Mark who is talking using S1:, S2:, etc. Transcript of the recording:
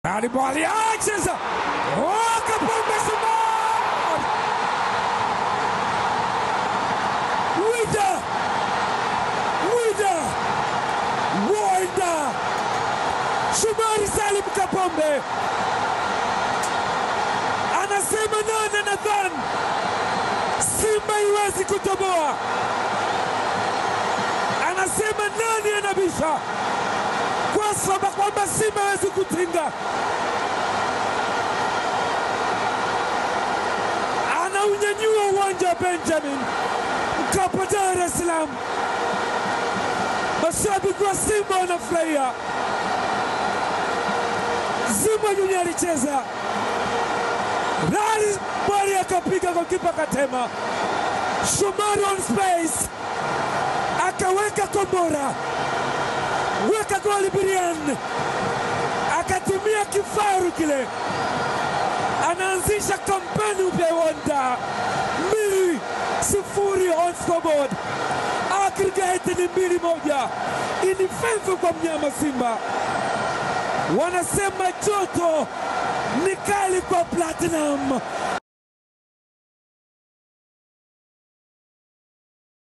S1: Alibali anacheza Oh, Kapombe Suman Wida Wida Wida Shomari Salim Kapombe anasema nane Nathan, Simba iwezi kutoboa. Anasema nani anabisha, kwa sababu kwamba Simba hawezi kutinga. Anaunyanyua uwanja wa Benjamin Mkapa, Dar es Salaam. Mashabiki wa Simba wanafurahia. Simba Junior alicheza Rali Bwari akapiga kwa kipa Katema, Shomari on space akaweka kombora, weka goli Birian, akatumia kifaru kile, anaanzisha kampeni upya Wanda mbili sifuri on scoreboard, aggregate ni mbili moja, in favor kwa mnyama Simba. Wanasema joto ni kali kwa Platinum,